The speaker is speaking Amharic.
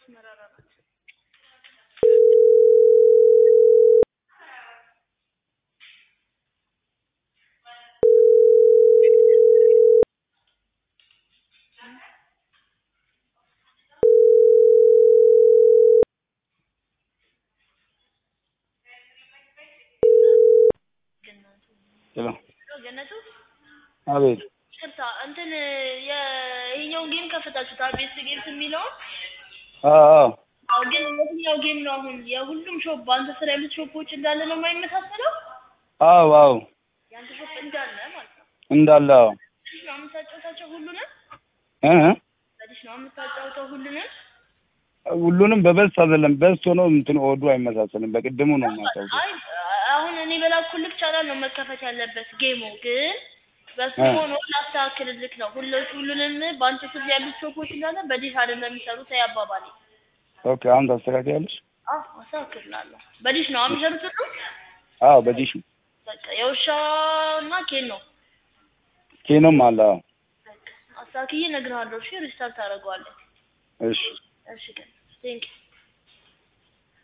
አስመራራ ናት። ሄሎ ገነቱ አቤት ቅርታ እንትን ይሄኛውን ጌም ከፍታችሁታል? ቤስት ጌምስ የሚለውን አዎ አዎ አዎ። ግን የትኛው ጌም ነው አሁን የሁሉም ሾፕ በአንተ ስራ ያሉት ሾፖች እንዳለ ነው የማይመሳሰለው? አዎ አዎ የአንተ ሾፕ እንዳለ ማለት ነው። እንዳለ አዎ በዲሽ ነው የምታጫውታቸው ሁሉንም? እ በዲሽ ነው የምታጫውተው ሁሉንም? ሁሉንም በበስ አይደለም በስ ሆኖ እንትን ኦዱ አይመሳሰልም። በቅድሙ ነው የማጫውተው። አይ አሁን እኔ በላኩልክ ቻናል ነው መከፈት ያለበት ጌሙ ግን በሱ እ ሆኖ ላስተካክልልክ ነው። ሁሉ ሁሉንም በአንተ ስር ያሉት ሾፖች እንዳለ በዲሽ አይደለም የሚሰሩት አባባሌ። ኦኬ አሁን ታስተካክያለሽ? አዎ አስተካክላለሁ። በዲሽ ነው የሚሰሩት ሁሉ? አዎ በዲሽ በቃ የውሻ እና ኬን ነው። ኬኖም አለ። አዎ በቃ አስተካክዬ እነግርሃለሁ። እሺ ሪስታርት ታደርገዋለህ። እሺ እሺ ግን ቴንክ